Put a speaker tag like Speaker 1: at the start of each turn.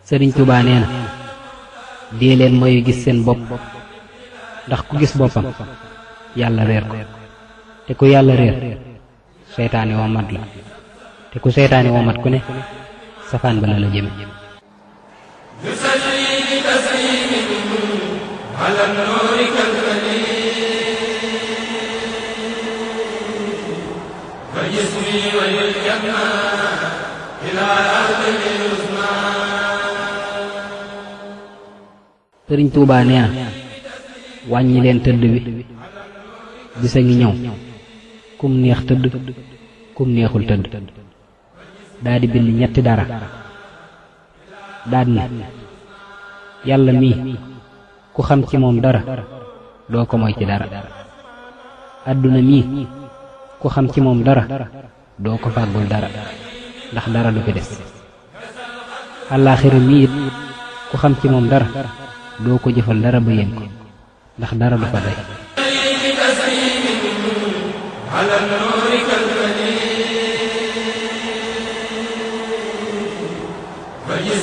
Speaker 1: sëriñ Tuubaa nee na dee leen mooy gis seen bopp ndax ku gis boppam yàlla réer ko te ku yàlla réer seytaane woo mat la te ku seytaane woo mat ku ne safaan ba la la jëme sëriñ Tuubaa nee na wàññi leen tëdd bi bisa ngi ñëw kum neex tëdd kum neexul tëdd daa di bind ñetti dara daad ne yàlla mii ku xam ci moom dara doo ko moy ci dara àdduna mii ku xam ci moom dara doo ko fàggul dara ndax dara du fi des àllaaxira mii it ku xam ci moom dara doo ko jëfal dara ba yéen ko ndax dara du fa day